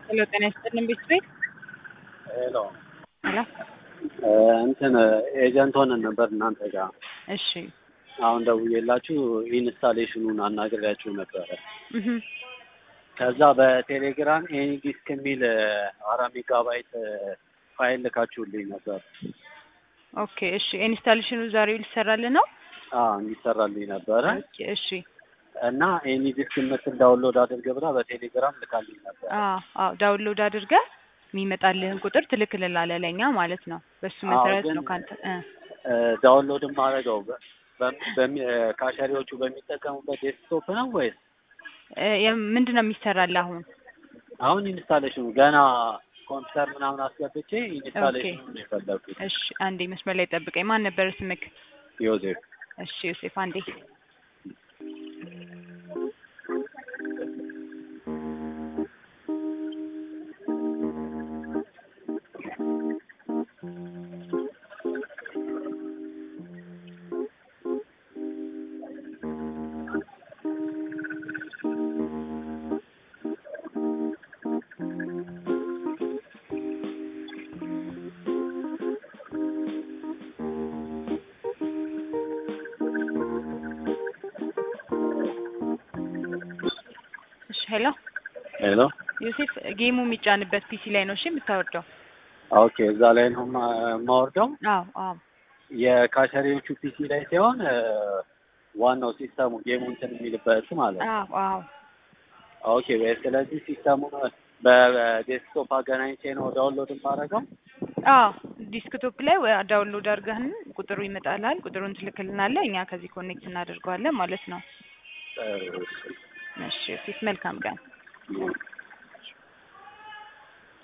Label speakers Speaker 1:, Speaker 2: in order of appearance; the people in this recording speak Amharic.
Speaker 1: ሄሎ ጤና ይስጥልን ቤት ቤት
Speaker 2: ሄሎ
Speaker 1: ሄሎ
Speaker 2: እንትን ኤጀንት ሆነን ነበር እናንተ ጋር።
Speaker 1: እሺ
Speaker 2: አሁን ደውዬላችሁ ኢንስታሌሽኑን አናግሬያችሁ ነበረ።
Speaker 1: እህ
Speaker 2: ከዛ በቴሌግራም ኤኒ ዲስክ የሚል አራት ሜጋባይት ፋይል ልካችሁልኝ ነበር።
Speaker 1: ኦኬ እሺ ኢንስታሌሽኑ ዛሬ ሊሰራልን ነው?
Speaker 2: አዎ እንዲሰራልኝ ነበረ
Speaker 1: ኦኬ እሺ
Speaker 2: እና ኤኒ ዲስክ የምትል ዳውንሎድ አድርግ ብላ በቴሌግራም ልካልኝ ነበር።
Speaker 1: አዎ አዎ ዳውንሎድ አድርገህ የሚመጣልህን ቁጥር ትልክልናለህ ለእኛ ማለት ነው። በሱ መሰረት
Speaker 2: ግን-
Speaker 1: ነው ካንተ እ
Speaker 2: ዳውንሎድ የማደርገው በ- በ- በሚ- ካሸሪዎቹ በሚጠቀሙበት ዴስክቶፕ ነው ወይስ
Speaker 1: እ የም- ምንድን ነው የሚሰራልህ አሁን?
Speaker 2: አሁን ኢንስታሌሽኑ ገና ኮምፒውተር ምናምን አስገብቼ ኢንስታሌሽኑ ነው የፈለኩት።
Speaker 1: እሺ አንዴ መስመር ላይ ጠብቀኝ። ማን ነበር ስምክ?
Speaker 2: ዮሴፍ
Speaker 1: እሺ ዮሴፍ አንዴ እሺ ሄሎ
Speaker 2: ሄሎ
Speaker 1: ዮሴፍ ጌሙ የሚጫንበት ፒሲ ላይ ነው እሺ የምታወርደው?
Speaker 2: ኦኬ እዛ ላይ ነው ማ- የማወርደው
Speaker 1: አዎ አዎ
Speaker 2: የካሸሪዎቹ ፒሲ ላይ ሲሆን እ፣ ዋናው ሲስተሙ ጌሙ እንትን የሚልበት ማለት ነው።
Speaker 1: አዎ አዎ
Speaker 2: ኦኬ ወይ ስለዚህ ሲስተሙን በዴስክቶፕ አገናኝቼ ነው ዳውንሎድ የማደርገው።
Speaker 1: አዎ ዲስክቶፕ ላይ ወይ ዳውንሎድ አድርገህን ቁጥሩ ይመጣልሃል። ቁጥሩን ትልክልናለህ፣ እኛ ከዚህ ኮኔክት እናደርገዋለን ማለት ነው።
Speaker 2: እ፣
Speaker 1: እሺ ዮሴፍ መልካም ቀን።
Speaker 2: እሺ።